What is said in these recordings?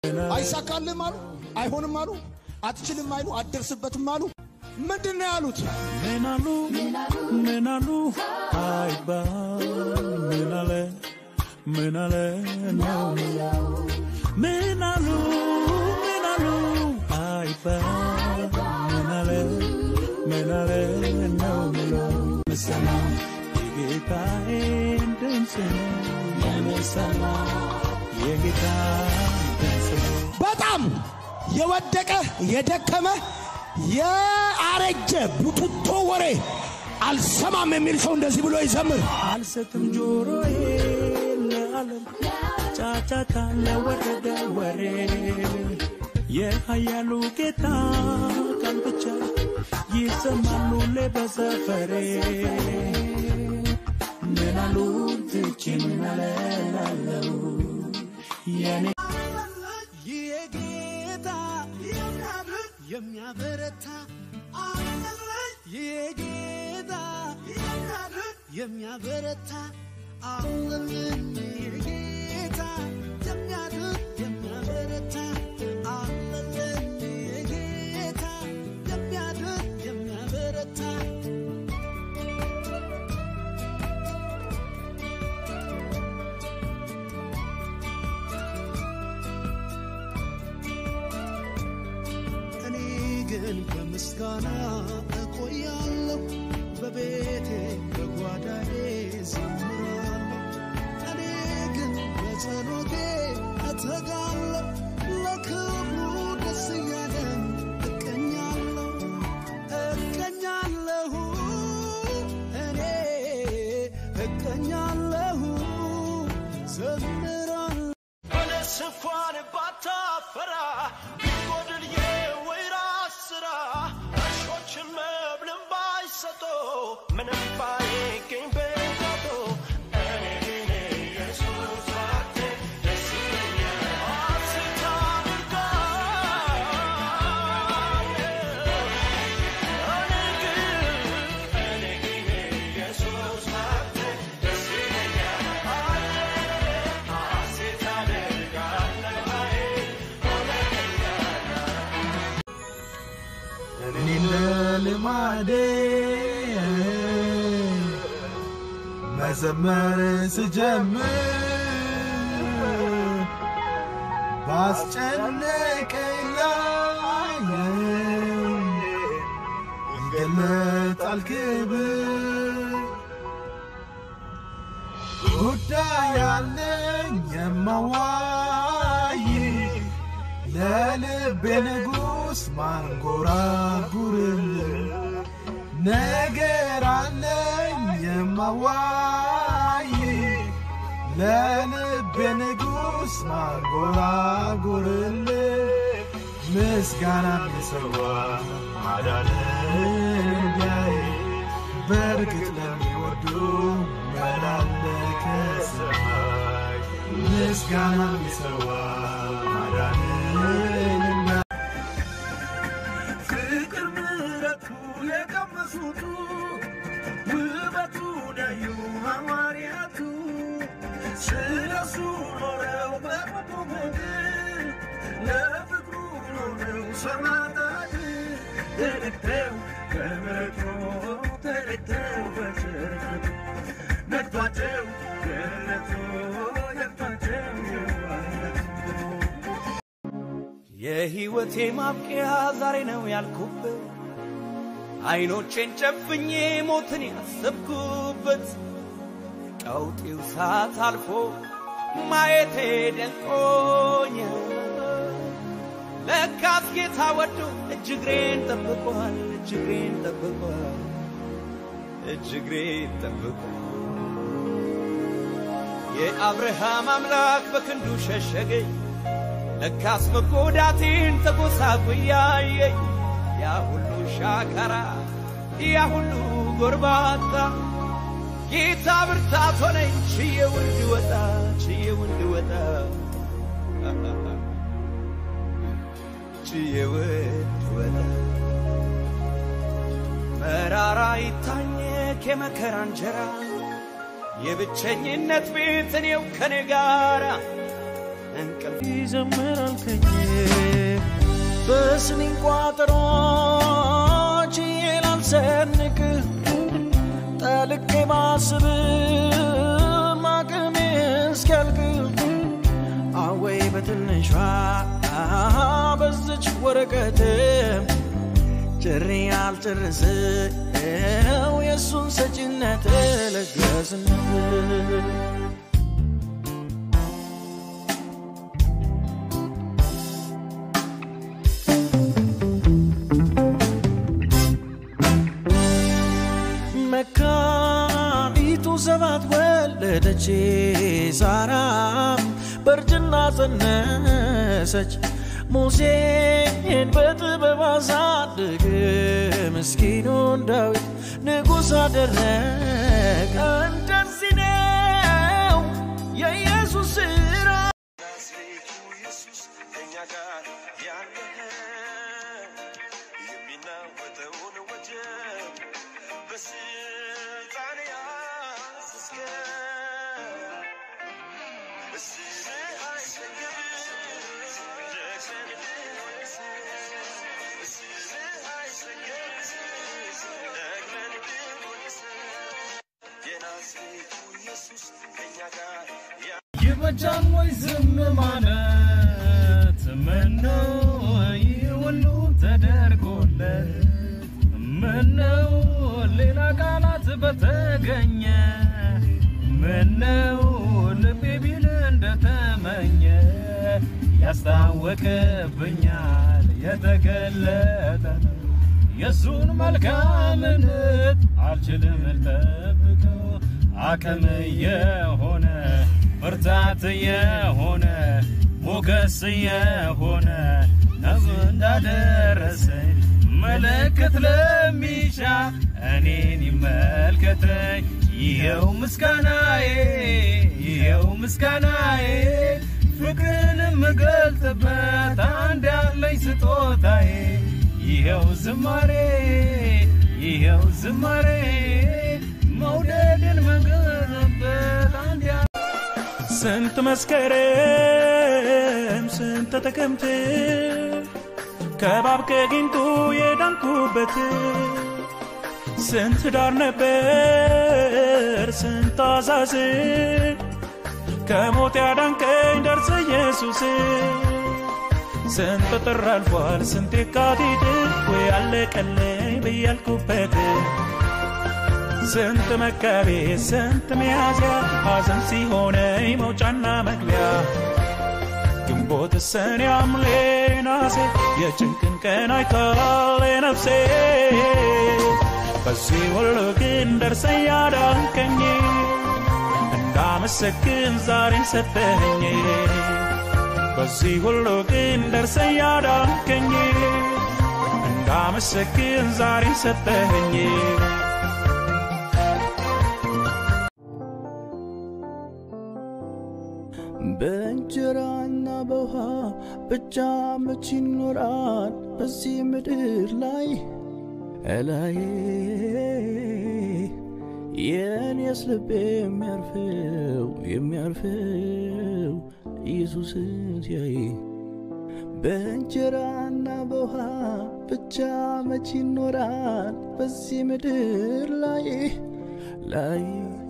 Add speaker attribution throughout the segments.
Speaker 1: አይሳካልም አሉ፣ አይሆንም አሉ፣ አትችልም አይሉ፣ አትደርስበትም አሉ። ምንድን ነው ያሉት?
Speaker 2: ምናሉ ምናሉ አይባል ምናለ ምናለ ነው ምለው ምናሉ ምናሉ አይባል ምናለ ምናለ ነው ምለው ምሰማ የጌታዬን ድምፅ ነው የምሰማ የጌታዬን ድምፅ ነው
Speaker 1: በጣም የወደቀ የደከመ የአረጀ ቡትቶ ወሬ አልሰማም የሚል ሰው እንደዚህ ብሎ ይዘምር።
Speaker 2: አልሰጥም ጆሮዬ ለዓለም ጫጫታ ለወረደ ወሬ የኃያሉ ጌታ ቃል ብቻ ይሰማሉ ሁሌ በሰፈሬ ምናሉ ትቼ ምናለላለው የኔ
Speaker 3: የጌታ የሚያበረታ የጌታ የሚያበረታ አለልን የጌታ የሚያድን የሚያበረታ አለልን የጌታ የሚያድን የሚያበረታ እኔ ግን በምስጋና እቆያለሁ፣ በቤቴ በጓዳዬ ዘምራለሁ። እኔ ግን በጸሎቴ እተጋለሁ፣ ለክብሩ ደስ እያለን እቀኛለሁ እቀኛለሁ እኔ እቀኛለሁ ዘምራለሁ በለስ እንኳን ባታፈራ ቢጎድል የወይራ ስራ እርሾችን መብልን ባይሰጡ ምንም ባይገኝ በጋቶ እኔ ግን ኢየሱስ ባንተ ደስ ይለኛል። ሐሴት አደርጋለሁ። እኔ ግን እኔ ግን ኢየሱስ ባንተ ደስ ይለኛል። ሐሴት አደርጋለሁ።
Speaker 4: እኔ ለልማዴ መዘመር ስጀምር ባስጨነቀኝ ላይ ይገለጣል ክብር ጉዳይ ያለኝ የማዋይ ለልቤ ንጉሥ ማንጎራጉርል ነገር አለኝ የማዋይ ለልቤ ንጉሥ ማንጎራጉርል ምስጋና የሰዋ ማዳንን ቢያይ በእርግጥ ለሚወዱ መላለከ ሰማይ ምስጋና የሰዋ ማዳንን ቢያይ ፍቅር ምሕረቱ የቀመሱቱ ውበቱ ነዩ ሐዋርያቱ ስለሱ ኖረው በቁሙ ምድር ለፍቅሩ ኖረው ሰማዕታት ተረድተው ከምሕረቱ ተረድተው በቸርነቱ ነድቷቸው ገነቱ ነድቷቸው የዋህነቱ
Speaker 3: የሕይወቴ ማብቂያ ዛሬ ነው ያልኩበት አይኖቼን ጨፍኜ ሞትን ያሰብኩበት ቀውጢው ሰዓት አልፎ ማየቴ ደንቆኝ ለካስ ጌታ ወዶ እጅግሬን ጠብቋል እጅግሬን ጠብቋል እጅግሬን ጠብቋል የአብርሃም አምላክ በክንዱ ሸሸገኝ ለካስ መጎዳቴን ተጎሳቁ እያየኝ ያ ሁሉ ሻካራ ያ ሁሉ ጎርባታ ጌታ ብርታት ሆነኝ ችዬው እንድወጣ ችዬው እንድወጣ ችዬው እንድወጣ መራራ ይታኘክ የመከራ እንጀራ የብቸኝነት ቤት እኔው ከኔ ጋራ እንቅልፍ
Speaker 2: ይዘምራል ከኝ
Speaker 3: በስኒን ቋጠሮች ላልሰንቅ ጠልቄ ባስብ አቅሜ እስኪያልቅ አወይ በትንሿ በዝች ወረቀት ጭሬ ያልጨርሰው የእሱን ሰጪነት ለጋስነት መካኒቱ ሰባት ወለደች፣ ሳራም በእርጅና ጸነሰች። ሙሴን በጥበብ አሳደገ፣ ምስኪኑን ዳዊት ንጉሥ አደረገ። እንደዚህ ነው የኢየሱስ ሥራ።
Speaker 4: ናዝሬቱ ኢየሱስ ከእኛ ጋር ያለ የሚናወጠውን ወጀብ በስልጣን ያዘዝከ እስርህ አይሰግድ ደግመን ብንወቅስ እስርህ አይሰግድ ደግመን ብንወቅስ የናዝሬቱ ኢየሱስ ከእኛ ጋር ያ
Speaker 2: ይበጃል ወይ ዝም ማለት? ምነው ይህ ሁሉ ተደርጎለት? ምነው ሌላ ቃላት በተገኘ? ምነው ልቤ ቢል እንደተመኘ? ያስታወቅብኛል የተገለጠ ነው የእሱን መልካምነት አልችልም ልጠብቀው አቅም የሆነ ብርታት የሆነ ሞገስ የሆነ ነፍ እንዳደረሰኝ ምልክት ለሚሻ እኔን ይመልከተኝ ይኸው ምስጋናዬ ይኸው ምስጋናዬ ፍቅርን የምገልጥበት አንድ ያለኝ ስጦታዬ ይኸው ዝማሬ ይኸው ዝማሬ መውደድን መገለጥበት አንድ ያ ስንት መስከረም ስንት ጥቅምት ከባብ ከጊንጡ የዳንኩበት ስንት ዳር ነበር ስንት አዛዝ ከሞት ያዳንከኝ ደርሰ ኢየሱስ ስንት ጥር አልፏል ስንት የካቲት ወይ አለቀለኝ ብያልኩበት ስንት መጋቢት ስንት ሚያዝያ ሐዘን ሲሆነኝ መውጫና መግቢያ ግንቦት ሰኔ ሐምሌ ነሐሴ የጭንቅን ቀን አይታል ነፍሴ በዚህ ሁሉ ግን ደርሰ ያዳንከኝ እንዳመሰግን ዛሬን ሰጠኸኝ በዚህ ሁሉ ግን ደርሰ ያዳንከኝ እንዳመሰግን ዛሬን ሰጠኸኝ
Speaker 3: በእንጀራና በውሃ ብቻ መች ይኖራል በዚህ ምድር ላይ እላይ የኔስ ልብ የሚያርፈው የሚያርፈው ኢየሱስን ሲያይ በእንጀራና በውሃ ብቻ መች ይኖራል በዚህ ምድር ላይ ላይ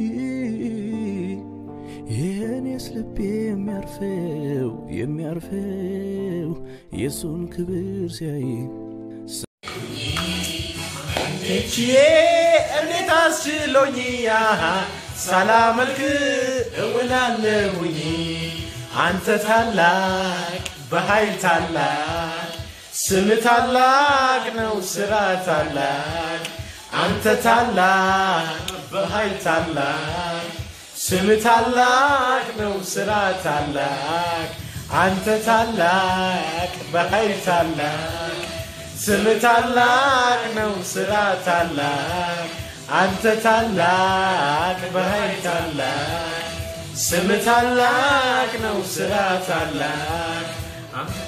Speaker 3: የኔስ ልብ የሚያርፈው የሚያርፈው የእሱን ክብር ሲያይ
Speaker 4: እችዬ እንዴት አስችሎኝ ሳላመልክ እውላለሁኝ አንተ ታላቅ በኃይል ታላቅ ስም ታላቅ ነው ስራ ታላቅ አንተ ታላቅ በኃይል ታላቅ ስም ታላቅ ነው ስራ ታላቅ አንተ ታላቅ በኃይል ታላቅ ስም ታላቅ ነው ስራ ታላቅ አንተ ታላቅ በኃይል ታላቅ ስም ታላቅ ነው ስራ ታላቅ